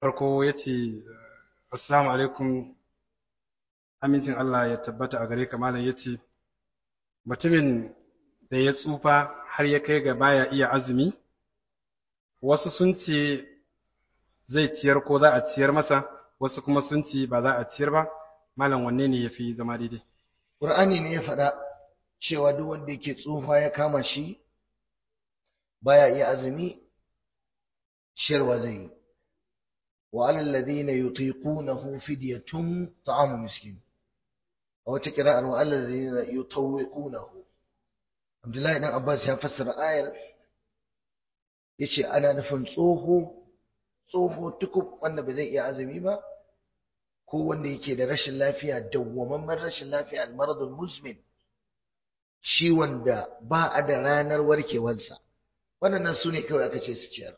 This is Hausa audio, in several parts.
farko ya ce assalamu alaikum amincin Allah ya tabbata a gare ka malam ya ce mutumin da ya tsufa har ya kai ga baya iya azumi wasu sun ce zai ciyar ko za a ciyar masa wasu kuma sun ce ba za a ciyar ba malam wanne ne ya fi zama daidai Qur'ani ne ya faɗa cewa duk wanda yake tsufa ya kama shi baya iya azumi ciyarwa zai yi wa alal ladina yutiqunahu fidyatun ta'amu miskin a wata kira'ar wa alal ladina yutawwiqunahu Abdullahi dan Abbas ya fassara ayar yace ana nufin tsoho tsoho tukub wanda ba zai iya azumi ba ko wanda yake da rashin lafiya dawwamamman rashin lafiya almaradul muzmin ciwon da ba a da ranar warkewarsa waɗannan su ne kawai aka ce su ciyar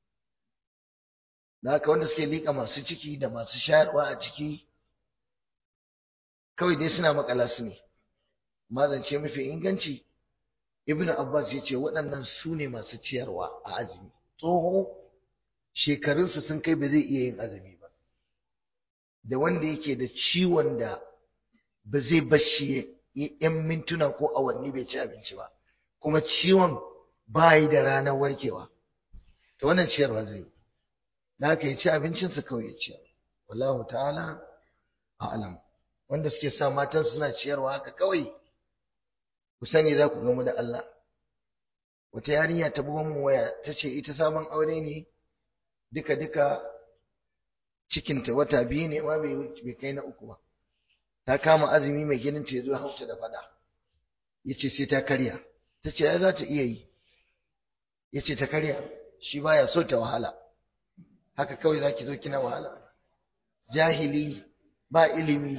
da haka wanda suke liƙa masu ciki da masu shayarwa a ciki kawai dai suna makala su ne mazance mafi inganci ibnu abbas ya ce waɗannan su ne masu ciyarwa a azumi tsoho shekarunsa sun kai ba zai iya yin azumi ba da wanda yake da ciwon da ba zai bashi yan mintuna ko awanni bai ci abinci ba kuma ciwon ba yi da ranar warkewa to wannan ciyarwa zai yi da haka ya ci abincinsa kawai ya ciyar wallahu ta'ala a'lam wanda suke sa matan suna ciyarwa haka kawai ku sani za ku gamu da Allah wata yarinya ta buga mun waya ta ce ita sabon aure ne duka duka cikinta wata biyu ne ma bai kai na uku ba ta kama azumi mai ginin ta zo hausa da fada yace sai ta karya ta ce ai za ta iya yi yace ta karya shi baya so ta wahala haka kawai za ki zo kina wahala jahili ba ilimi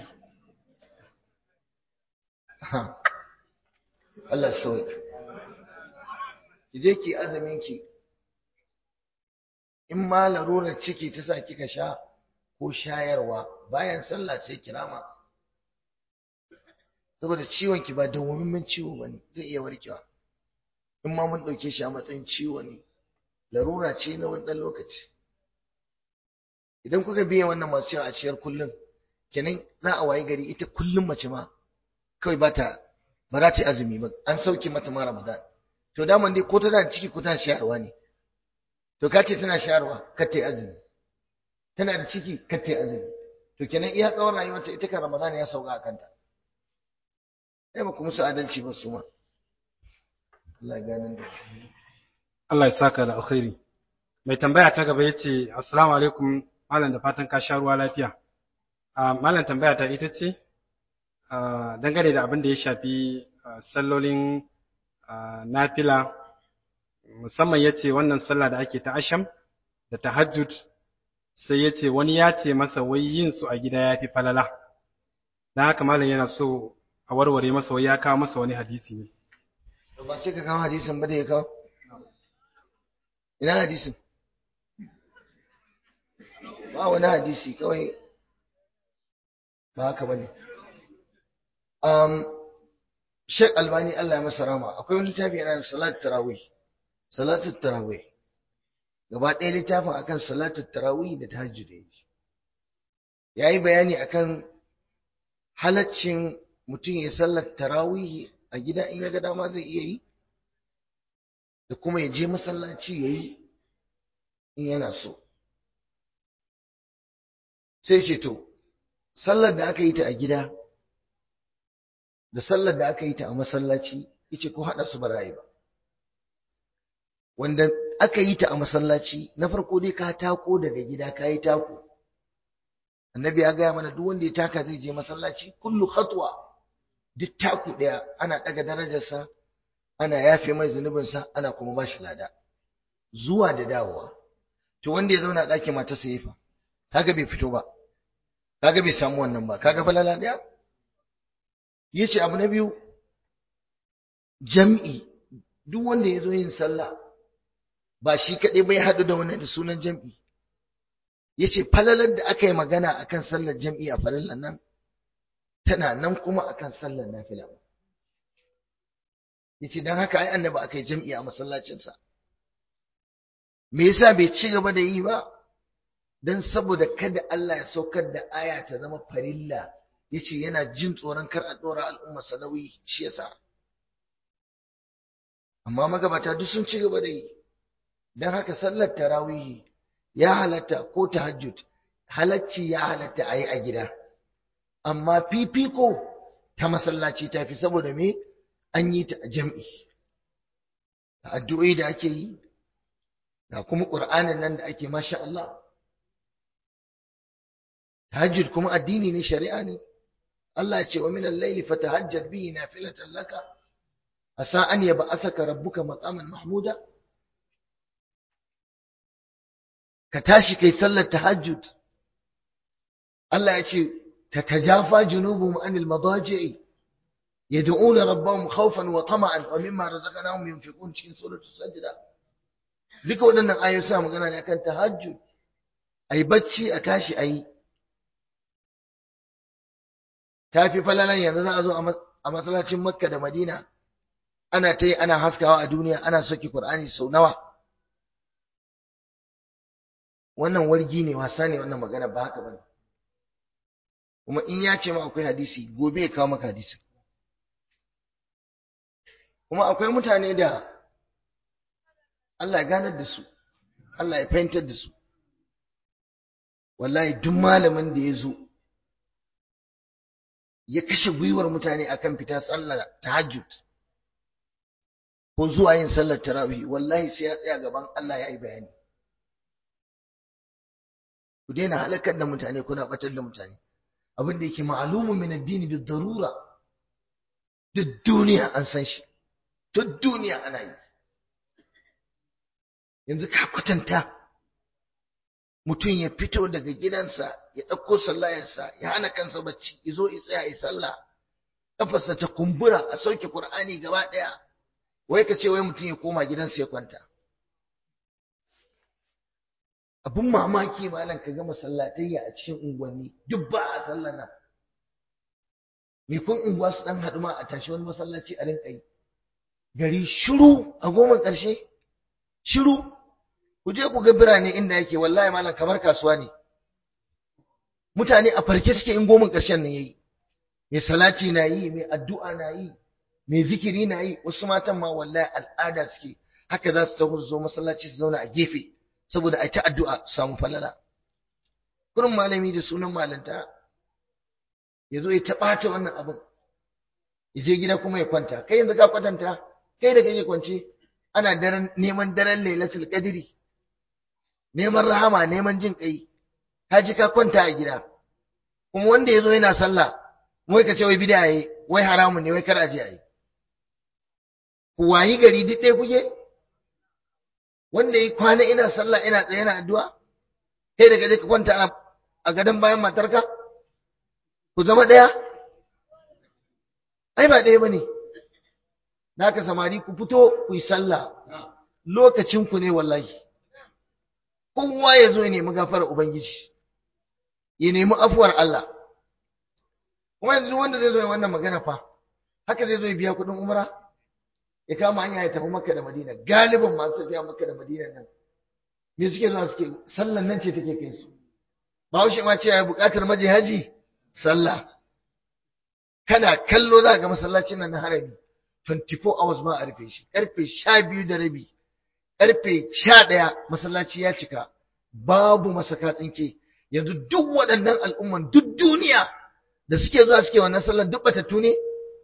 Allah sauka ki je ki azumin ki in ma larurar ciki ta sa kika sha ko shayarwa bayan sallah sai kirama saboda ciwon ki ba dawwammin ciwo bane zai iya warkewa in ma mun dauke shi a matsayin ciwo ne larura ce na wani dan lokaci idan kuka biya wannan masu cewa a ciyar kullum kenan za a wayi gari ita kullum mace ma kawai ba ta ba za ta yi azumi ba an sauke mata ma ramadan to daman dai ko tana da ciki ko tana shayarwa ne to ka ce tana shayarwa kar ta yi azumi tana da ciki kar ta yi azumi to kenan iya tsawon rayuwarta ita kan ramadan ya sauka a kanta ai ba ku musu adalci ba su ma Allah ya ganin da Allah ya saka da alkhairi mai tambaya ta gaba yace assalamu alaikum malam da fatan ka sha ruwa lafiya malam tambaya ta ita ce dangane da abin da ya shafi sallolin nafila musamman ya ce wannan sallah da ake ta asham da tahajjud sai ya ce wani ya ce masa wai yin su a gida ya fi falala don haka malam yana so a warware masa wai ya kawo masa wani hadisi ne ba sai ka kawo hadisin ba da ya kawo ina hadisin ba wani hadisi kawai ba haka bane um Sheikh Albani Allah ya masa rama akwai wani littafi yana salat tarawih salatu tarawih gaba ɗaya littafin akan salatu tarawih da tahajjud yayi bayani akan halaccin mutum ya sallar tarawih a gida in ya ga dama zai iya yi da kuma ya je masallaci yayi in yana so sai ce to sallar da aka yi ta a gida da sallar da aka yi ta a masallaci yace ko hada su barayi ba wanda aka yi ta a masallaci na farko dai ka tako daga gida ka yi tako annabi ya gaya mana duk wanda ya taka zai je masallaci kullu khatwa duk taku daya ana daga darajarsa ana yafe mai zunubinsa ana kuma ba shi lada zuwa da dawowa to wanda ya zauna a ɗakin matarsa ya fa kaga bai fito ba kaga bai samu wannan ba kaga falala daya yace abu na biyu jam'i duk wanda ya zo yin sallah ba shi kaɗai bai haɗu da wani da sunan jam'i yace falalar da aka yi magana akan sallar jam'i a farillan nan tana nan kuma akan sallar nafila yace dan haka ai annabi aka yi jam'i a masallacinsa me yasa bai ci gaba da yi ba don saboda kada Allah ya saukar da aya ta zama farilla yace yana jin tsoron kar a dora al'umma sanawi shi yasa amma magabata duk sun ci gaba da yi don haka sallar tarawihi ya halatta ko tahajjud halacci ya halatta a yi a gida amma fifiko ta masallaci ta fi saboda me an yi ta a jam'i da addu'o'i da ake yi da kuma ƙur'anin nan da ake masha Allah tahajjud kuma addini ne shari'a ne Allah ya ce wa min al-layli fatahajjad bihi nafilatan laka asa an yab'athaka rabbuka maqaman mahmuda ka tashi kai sallar tahajjud Allah ya ce tatajafa junubuhum anil madaji'i yad'una rabbahum khawfan wa tama'an wa mimma razaqnahum yunfiqun cikin suratul sajda duka waɗannan ayoyi sa magana ne akan tahajjud ai bacci a tashi ayi tafi falalan yanzu za a zo a masallacin Makka da Madina ana ta yi ana haskawa a duniya ana soki Qur'ani sau nawa wannan wargi ne wasa ne wannan magana ba haka bane kuma in ya ce ma akwai hadisi gobe ya kawo maka hadisi kuma akwai mutane da Allah ya ganar da su Allah ya fahimtar da su wallahi duk malamin da ya zo ya kashe gwiwar mutane akan fita sallar tahajjud ko zuwa yin sallar tarawih wallahi sai ya tsaya gaban Allah ya yi bayani ku daina halakar da mutane kuna batar da mutane abin da yake ma'lumun min addini bi darura duk duniya an san shi duk duniya ana yi yanzu ka kwatanta mutum ya fito daga gidansa ya ɗauko sallayarsa ya hana kansa bacci ya zo ya tsaya ya sallah kafarsa ta kumbura a sauke Qur'ani gaba ɗaya wai ka ce wai mutum ya koma gidansa ya kwanta abun mamaki malam ka ga masallatayya a cikin unguwanni duk ba a sallah nan me kun unguwa su dan haɗu ma a tashi wani masallaci a rinka yi gari shiru a goma ƙarshe shiru ku je ku ga birane inda yake wallahi malam kamar kasuwa ne mutane a farke suke in goma ƙarshen nan yayi mai salati na yi mai addu'a na yi mai zikiri na yi wasu matan ma wallahi al'ada suke haka za su taho su zo masallaci su zauna a gefe saboda a ta addu'a su samu falala kurin malami da sunan malanta ya zo ya taɓata wannan abin ya je gida kuma ya kwanta kai yanzu ka kwatanta kai da kake kwance ana daren neman daren lailatul qadri neman rahama neman jin kai ka ji ka kwanta a gida kuma wanda ya zo yana sallah wai ka ce wai bid'a yayi wai haramun ne wai kar a je a yi ku wayi gari duk ɗaya kuke wanda ya kwana ina sallah ina tsaye ina addu'a kai daga ka kwanta a gadon bayan matarka ku zama ɗaya ai ba ɗaya bane da haka samari ku fito ku yi sallah lokacin ku ne wallahi kowa ya zo ya nemi gafarar ubangiji ya nemi afuwar Allah kuma yanzu wanda zai zo ya wannan magana fa haka zai zo ya biya kuɗin umra ya kama hanya ya tafi makka da madina galibin masu tafiya makka da madina nan me suke zuwa suke sallan nan ce take kai su bahaushe ma ce ya buƙatar maje haji sallah kana kallo za ga masallacin nan na harami 24 hours ma a rufe shi karfe 12 da rabi karfe 11 masallaci ya cika babu masaka tsinke yanzu duk waɗannan al'umman duk duniya da suke zuwa suke wannan sallar duk batattu ne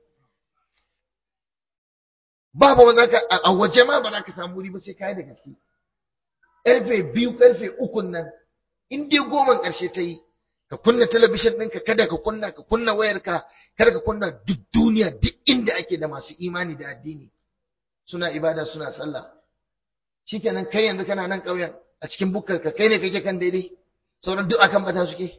babu wanda ka a waje ma ba za ka samu wuri ba sai kai da gaske karfe biyu karfe ukun nan in dai goman karshe ta yi ka kunna talabishin ɗinka kada ka kunna ka kunna wayarka kada ka kunna duk duniya duk inda ake da masu imani da addini suna ibada suna sallah shikenan kai yanzu kana nan ƙauyen a cikin bukkar ka kai ne kake kan daidai sauran duk akan bata suke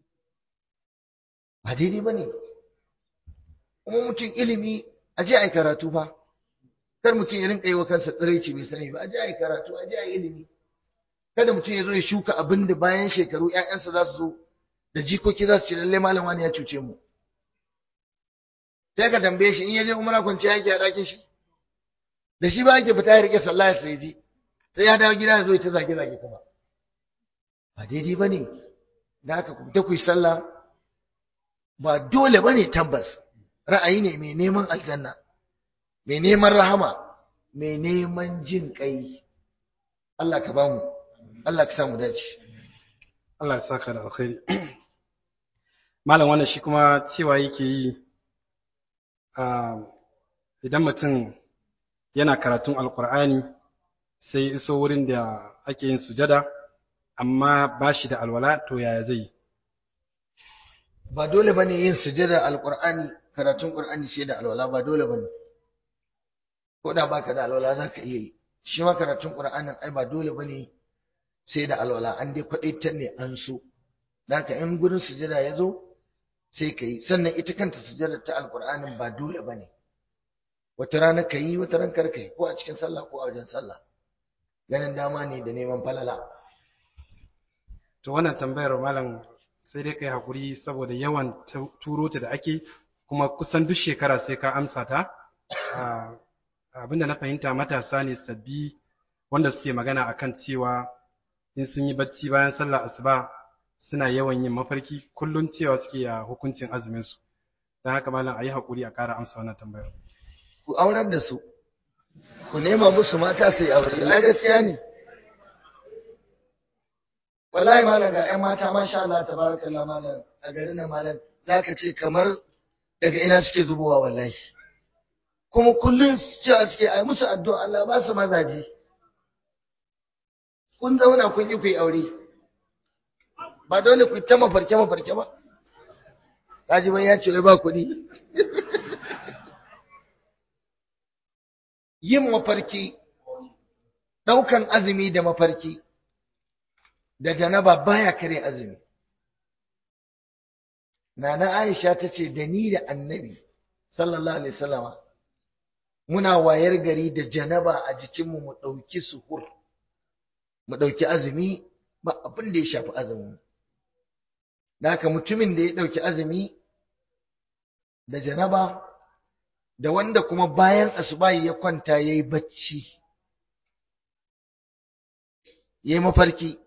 ba daidai bane kuma mutum ilimi a je ai karatu fa kar mutum ya rinka yi wa kansa tsiraici bai sani ba a je ai karatu a je ai ilimi kada mutum ya zo ya shuka abin da bayan shekaru ƴaƴansa za su zo da jikoki za su ce lalle malam wani ya cuce mu sai ka tambaye shi in ya je umara kwanciya yake a ɗakin shi da shi ba yake fita ya rike sallah sai ji sai ya dawo gida ya zo ya ta zage zage kuma ba daidai ba ne da aka ta ku yi sallah ba dole ba ne tabbas ra'ayi ne mai neman aljanna mai neman rahama mai neman jin kai Allah ka bamu Allah ka samu dace Allah ya saka da alkhairi malam wannan shi kuma cewa yake yi idan mutum yana karatun alkur'ani sai iso wurin da ake yin sujada amma ba shi da alwala to yaya zai ba dole bane yin sujada alqur'ani karatun qur'ani sai da alwala ba dole bane ko da baka da alwala zaka iya yi shi ma karatun qur'anin ai ba dole bane sai da alwala an dai kwadaitar ne an so ka in gurin sujada ya zo sai ka yi sannan ita kanta sujada ta alqur'anin ba dole bane wata rana ka yi wata ran kar ka yi ko a cikin sallah ko a wajen sallah ganin dama ne da neman falala to wannan tambayar malam sai dai kai hakuri saboda yawan turo ta da ake kuma kusan duk shekara sai ka amsa ta abinda na fahimta matasa ne sabbi wanda suke magana akan cewa in sun yi bacci bayan sallar asuba suna yawan yin mafarki kullum cewa suke a hukuncin azumin su don haka malam a yi hakuri a ƙara amsa wannan tambayar ku aurar da su ku nema musu mata su yi aure ai gaskiya ne wallahi malam ga ƴan mata masha Allah tabarakallah malam a garin nan malam zaka ce kamar daga ina suke zubowa wallahi kuma kullun cewa suke ai musu addu'a Allah ba su mazaji kun zauna kun yi ku yi aure ba dole ku ta mafarke mafarke ba kaji bai ya ce wai ba kuɗi yin mafarki ɗaukan azumi da mafarki da janaba baya kare azumi nana Aisha ta ce da ni da annabi sallallahu alaihi wasallama muna wayar gari da janaba a jikinmu mu ɗauki suhur mu ɗauki azumi ba abin da ya shafi azumin da haka mutumin da ya ɗauki azumi da janaba da wanda kuma bayan asubahi ya kwanta ya yi bacci ya yi mafarki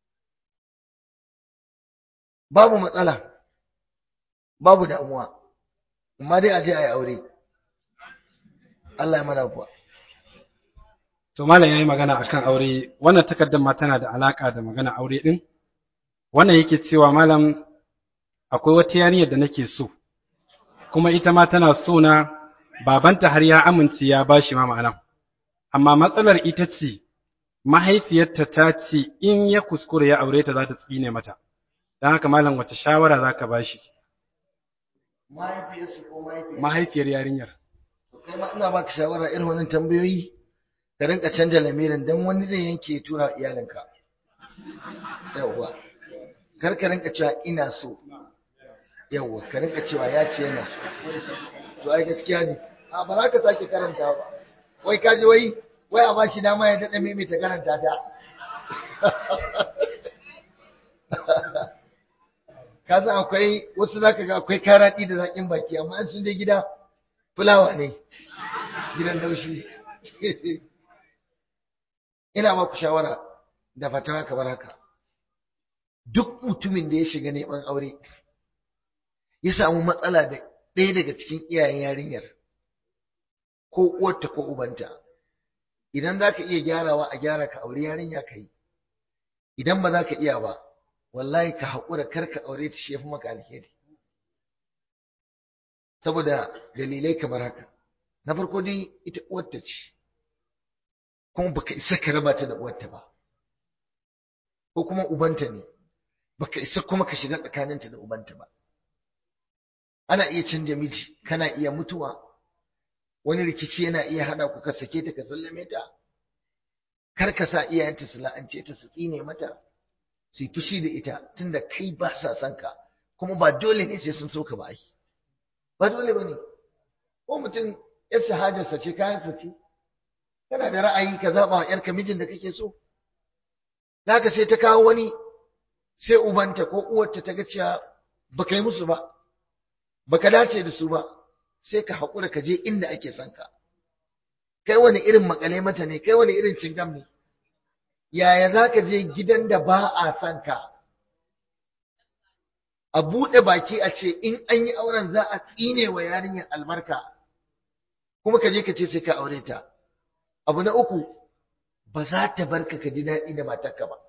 babu matsala babu damuwa amma dai a je a yi aure Allah ya mana kuwa to malam yayi magana akan aure wannan takardar ma tana da alaka da magana aure din wannan yake cewa malam akwai wata yarinyar da nake so kuma ita ma tana so na babanta har ya amince ya bashi ma ma'ana amma matsalar ita ce mahaifiyarta ta ce in ya kuskure ya aure ta za ta tsine mata don haka malam wace shawara za ka bashi mahaifiyar yarinyar kai ma ina baka shawara irin wannan tambayoyi ka rinka canja lamirin dan wani zai yanke tura iyalinka yawwa kar ka rinka cewa ina so yawwa ka rinka cewa ya ce yana so to ai gaskiya ne a ba za ka sake karanta ba wai kaji wai wai a bashi dama ya daɗa maimaita karanta ta ka san akwai wasu za ka ga akwai karaɗi da zaƙin baki amma an sun je gida fulawa ne gidan laushi ina ba ku shawara da fatawa kamar haka duk mutumin da ya shiga neman aure ya samu matsala da ɗaya daga cikin iyayen yarinyar ko uwarta ko ubanta idan za ka iya gyarawa a gyara ka aure yarinya ka yi idan ba za ka iya ba wallahi ka haƙura kar ka aure ta shi ya fi maka alheri saboda dalilai kamar haka na farko dai ita uwarta ce kuma baka isa ka raba ta da uwarta ba ko kuma ubanta ne baka isa kuma ka shiga tsakaninta da ubanta ba ana iya canja miji kana iya mutuwa wani rikici yana iya hada ku ka sake ta ka sallame ta kar ka sa iyayenta su la'ance ta su tsine mata su yi fushi da ita tunda kai ba sa son ka kuma ba dole ne sai sun so ka ba ai ba dole ba ne ko mutum yar sahajarsa ce kayansa ce kana da ra'ayi ka zaɓa wa ‘yarka mijin da kake so ka sai ta kawo wani sai ubanta ko uwarta ta ga cewa ba ka yi musu ba ba ka dace da su ba sai ka haƙura ka je inda ake son ka kai wani irin makale mata ne kai wani irin cingam ne yaya za ka je gidan da ba a son ka a buɗe baki a ce in an yi auren za a tsine wa yarinyar albarka kuma ka je ka ce sai ka aure ta abu na uku ba za ta barka ka ji daɗi da matarka ba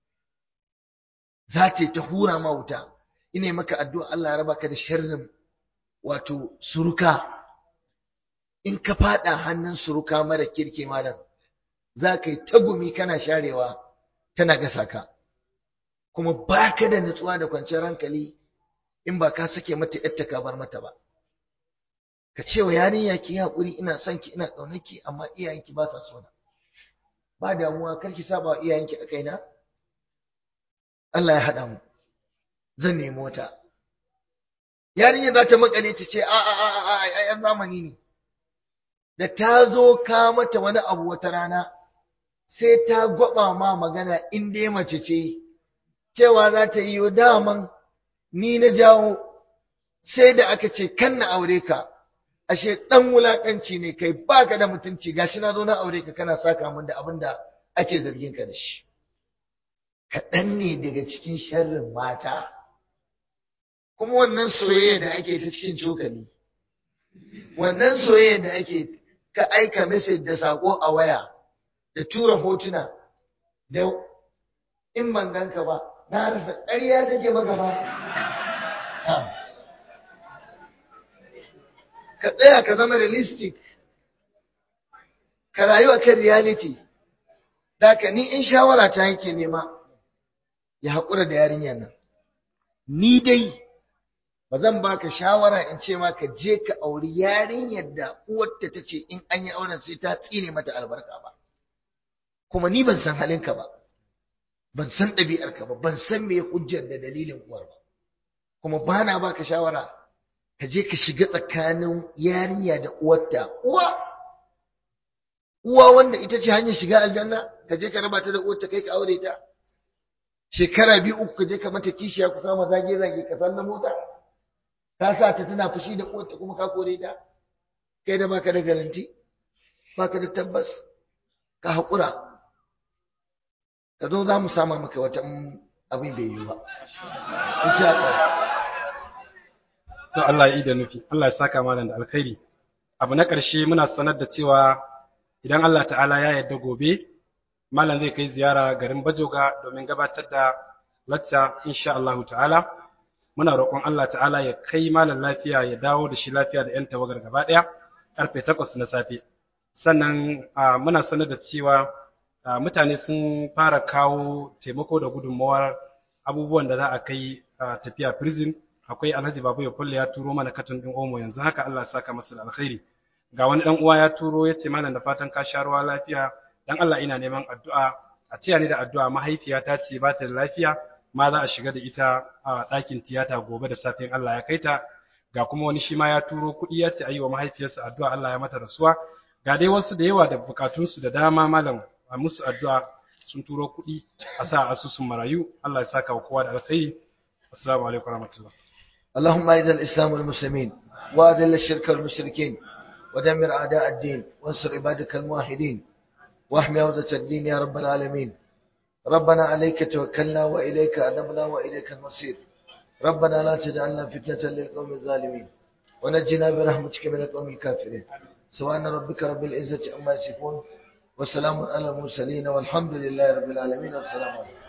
za ta ta hura ma wuta ina maka addu'a Allah ya raba ka da sharrin wato suruka in ka fada hannun suruka mara kirki malam za ka yi tagumi kana sharewa tana gasa ka kuma ba ka da nutsuwa da kwanciyar hankali in ba ka sake mata yadda ka bar mata ba ka ce wa yarinya ki haƙuri ina son ki ina ƙaunarki amma iyayenki ba sa so na ba damuwa kar ki saba wa iyayenki a kaina Allah ya haɗa mu zan nemi wata yarinya za ta makale ta ce a a a a a yan zamani ne da ta zo ka mata wani abu wata rana sai ta gwaba ma magana in dai mace ce cewa za ta yi daman ni na jawo sai da aka ce kan na aure ka ashe dan wulakanci ne kai baka da mutunci gashi na zo na aure ka kana saka min da abin da ake zargin ka da shi kaɗan ne daga cikin sharrin mata kuma wannan soyayya da ake ta cikin cokali wannan soyayya da ake ka aika message da sako a waya da tura hotuna da in ban ganka ba na rasa ƙarya take maka ba ka tsaya ka zama realistic ka rayu a kan reality ka ni in shawara ta yake nema ya haƙura da yarinyar nan ni dai ba zan baka shawara in ce ma ka je ka auri yarinyar da uwarta ta ce in an yi auren sai ta tsine mata albarka ba kuma ni ban san halinka ba ban san ɗabi'arka ba ban san me hujjar da dalilin uwar ba kuma ba na baka shawara ka je ka shiga tsakanin yarinya da uwarta uwa uwa wanda ita ce hanyar shiga aljanna ka je ka raba ta da uwarta kai ka aure ta shekara biyu uku ka je ka mata kishiya ku kama zage zage ka san mota ka sa ta tana fushi da uwarta kuma ka kore ta kai da baka da garanti baka da tabbas ka haƙura ka zo za mu sama maka wata abin bai yi ba insha Allah to Allah ya yi da nufi Allah ya saka malam da alkhairi abu na ƙarshe muna sanar da cewa idan Allah ta'ala ya yarda gobe malam zai kai ziyara garin Bajoga domin gabatar da lacca insha Allah ta'ala muna roƙon Allah ta'ala ya kai malam lafiya ya dawo da shi lafiya da 'yan tawagar gaba ɗaya karfe takwas na safe sannan muna sanar da cewa mutane sun fara kawo taimako da gudunmawar abubuwan da za a kai tafiya prison akwai alhaji babu ya kulle ya turo mana katon ɗin omo yanzu haka Allah ya saka masa da alkhairi ga wani ɗan uwa ya turo ya ce malam da fatan ka sha ruwa lafiya dan Allah ina neman addu'a a ciya ni da addu'a mahaifiyata ce ba ta da lafiya ma za a shiga da ita a ɗakin tiyata gobe da safin Allah ya kai ta ga kuma wani shi ma ya turo kuɗi ya ce a yi wa mahaifiyarsa addu'a Allah ya mata rasuwa ga dai wasu da yawa da bukatunsu da dama malam a musu addu'a sun turo kuɗi a sa asusun marayu Allah ya saka wa kowa da alkhairi assalamu alaikum warahmatullahi اللهم اعز الاسلام والمسلمين واذل الشرك والمشركين ودمر اعداء الدين وانصر عبادك الموحدين واحمي عوده الدين يا رب العالمين ربنا عليك توكلنا واليك انبنا واليك المصير ربنا لا تجعلنا فتنه للقوم الظالمين ونجنا برحمتك من القوم الكافرين سبحان ربك رب العزه عما يصفون وسلام على المرسلين والحمد لله رب العالمين والسلام عليكم